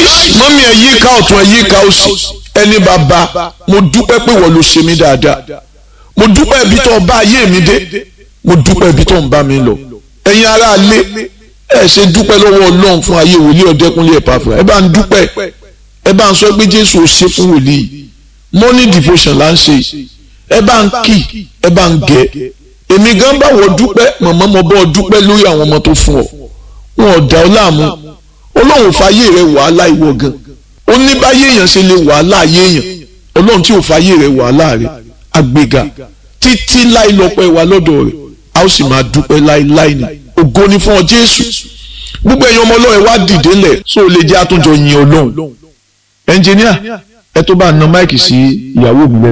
mọ́mí ẹ̀ yíká ọ̀tún ẹ̀ yíká òsì ẹni bàbá mo dúpẹ́ pé wọ́n ló ṣe mí dáadáa mo dúpẹ́ ibi tó ń bá ayé mi dé mo dúpẹ́ ibi tó ń bá mi lọ ẹ̀yin ará ilé ẹ ṣe dúpẹ́ lọ́wọ́ ọlọ́run fún ayé wòlíì ọ̀dẹ́kúnlé ẹ̀pà fún ẹ bá ń dúpẹ́ ẹ bá ń sọ pé jésù ò ṣe fún wòlíì morning devotion là ń ṣe ẹ bá ń kì ẹ bá ń gẹ èmi gan bá wọ dúpẹ́ màmá mo bọ́ dúpẹ́ lórí àwọn ọmọ tó fún ọ wọn ò dá ọ láàmú ọlọ́run fàyè rẹ wàhálà ìwọ gan ó ní báyé èèyàn ṣe lè wàhálà ayé èèyàn ọlọ́run tí ò fàyè rẹ wàhálà rẹ àgbéga títí láì lọ́pẹ́ wa lọ́dọ̀ rẹ̀ a ó sì máa dúpẹ́ láíláí ni ògo ni fún ọ jésù gbogbo ẹ̀yin ọmọ ọlọ́run ẹ wá dìde lẹ̀ so lè jẹ́ àtúnjọ yin ọlọ́run ẹnjìníà ẹ tó bá na máìkì sí ìyàwó mi lẹ́nu.